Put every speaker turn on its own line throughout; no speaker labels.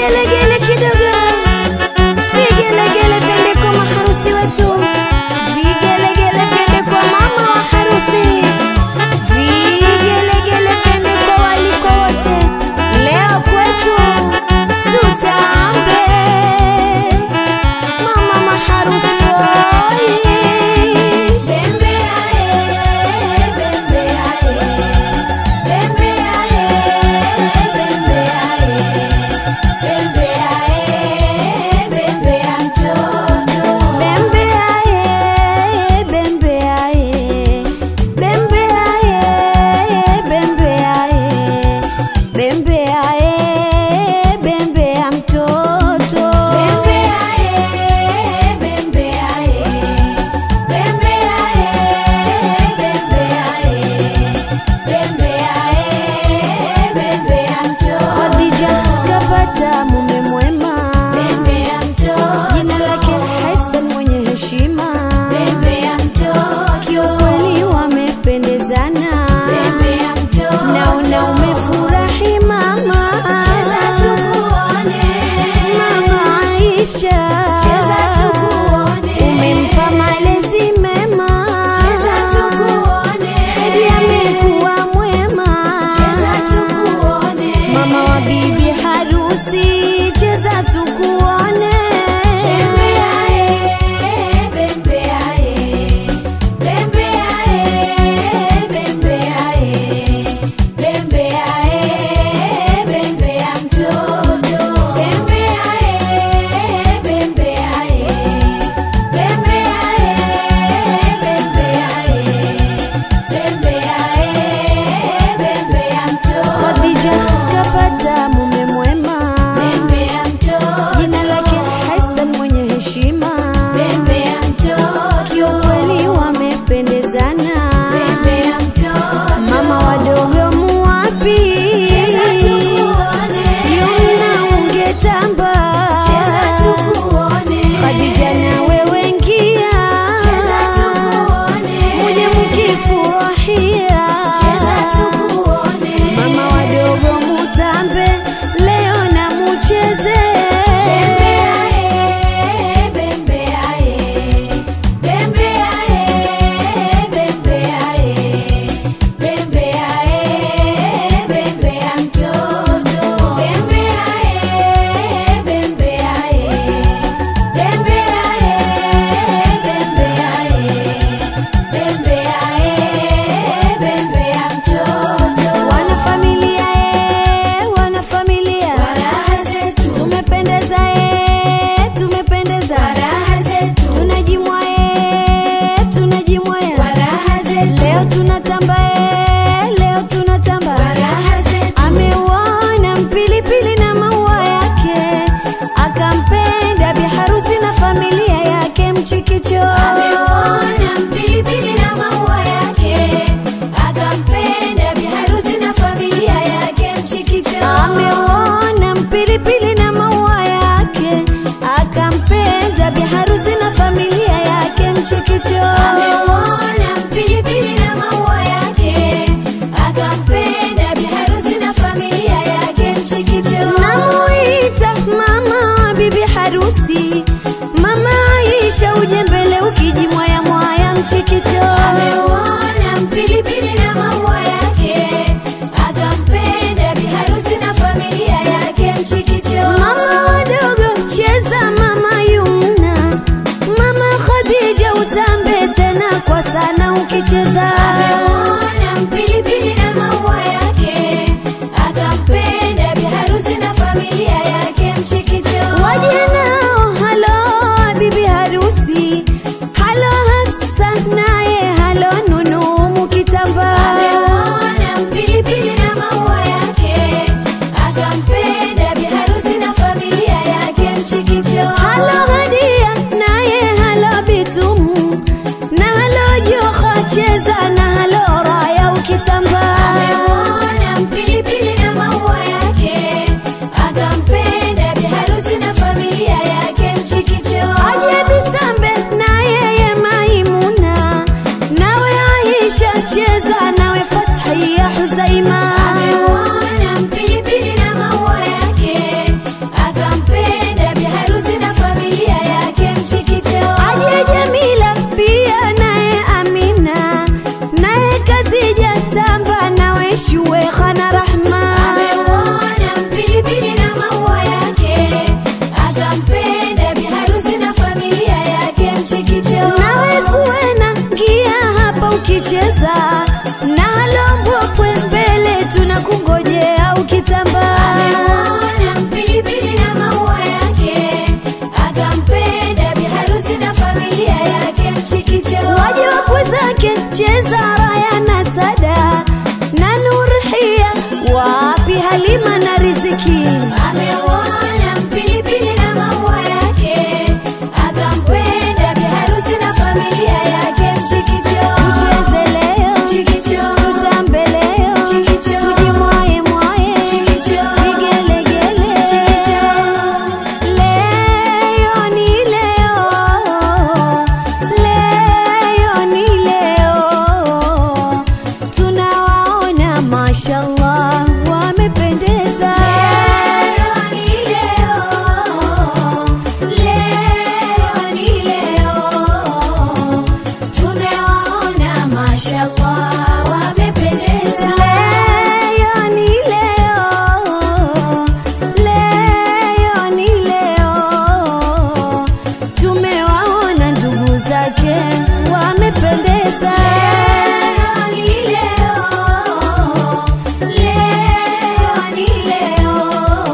vigelegele kidogo, vigelegele vyende kwa maharusi wetu, vigelegele vyende kwa mama wa harusi, vigelegele vyende kwa walikwa wote. Leo kwetu tutambe, mama maharusi oi, bembe ae, bembe ae, bembe ae, bembe ae, bembe shue hana rahma
Ameuona mpilipili na maua yake, akampenda biharusi na familia yake mchikicho.
nawe suena ngia hapa ukicheza na halombwapwe mbele tunakungojea ukitambaa
Ameuona mpilipili na maua yake, akampenda biharusi na familia yake mchikicho.
waje wakwe zake cheza raya na sada na nurhia wapi halima na riziki
Ameuona mpilipili na maua yake, akampenda biharusi na familia yake mchikicho.
tucheze leo
Mchikicho.
tutambe leo
Chikicho.
tujimwaye mwaye
Chikicho.
vigelegele
Chikicho.
leo ni leo leo ni leo tunawaona mashallah wamependeza
Leo ni leo, leo ni leo, tumewaona mashallah wamependeza.
leo ni leo leo ni leo tumewaona ndugu zake wamependeza
Leo ni leo, leo ni leo,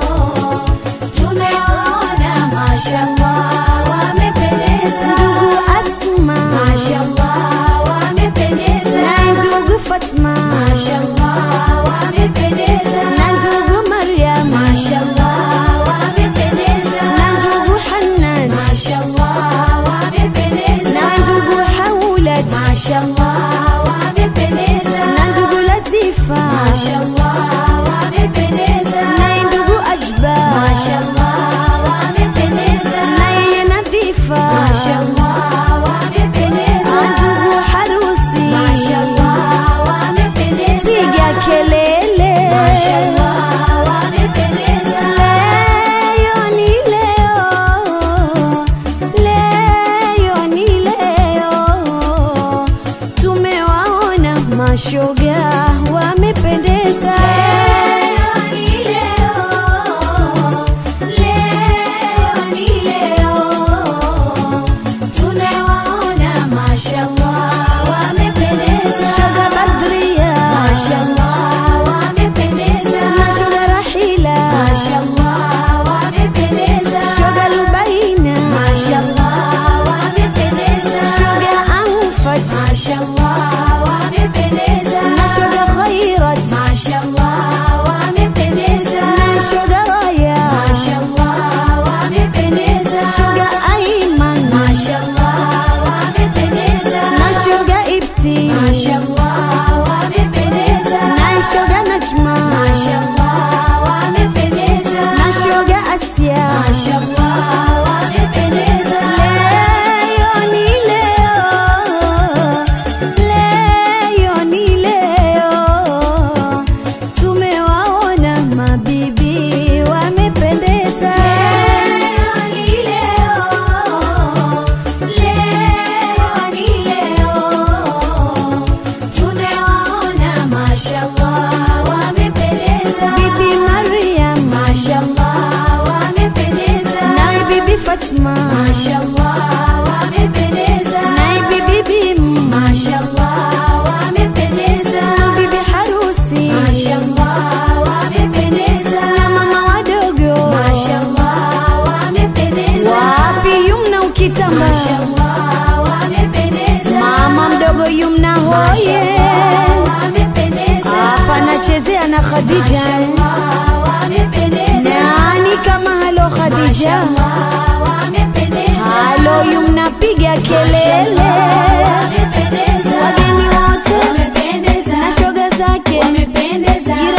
tumewaona mashallah wamependeza.
ndugu asma
Mashallah wamependeza.
na ndugu fatma
Mashallah wamependeza.
na ndugu maryam
Mashallah wamependeza.
na ndugu hanan
Mashallah wamependeza.
na ndugu haulat
Mashallah wamependeza.
na ndugu latifa
Mashallah wamependeza.
na ndugu ajba
Mashallah wamependeza.
na yeye nadhifa
Mashallah wamependeza.
na ndugu harusi
Mashallah wamependeza.
piga kelele
Mashallah wamependeza.
leo ni leo leo ni leo tumewaona mashoga wamependeza
Leo ni leo, leo ni leo, tunawaona mashallah wamependeza.
shoga badria
Mashallah wamependeza.
na shoga rahila
Mashallah wamependeza.
shoga lubaina
Mashallah wamependeza.
shoga anfat
Mashallah wamependeza.
na shoga khairat
Mashallah wamependeza.
na shoga raya
Mashallah wamependeza.
shoga aiman
Mashallah wamependeza.
na shoga ibti
Mashallah wamependeza.
na shoga najma
Mashallah wamependeza.
na shoga asya
Mashallah wamependeza.
leo ni leo leo ni leo tumewaona mabibi wamependeza
Leo ni leo, leo ni leo, tunawaona mashallah wamependeza.
bibi mariam
Mashallah wamependeza.
naye bibi fatma
Mashallah wamependeza.
naye bibi bim
Mashallah wamependeza.
bibi harusi
Mashallah wamependeza.
na mama wadogo
Mashallah wamependeza.
wapi yumna ukitamba
Mashallah wamependeza.
mama mdogo yumna hoye
Mashallah wamependeza.
hapa nachezea na khadija
Mashallah wamependeza.
nani kama halo khadija
Mashallah wamependeza.
halo yumna piga kelele
Wamependeza.
wageni wote
Wamependeza.
na shoga zake
Wamependeza.
jirani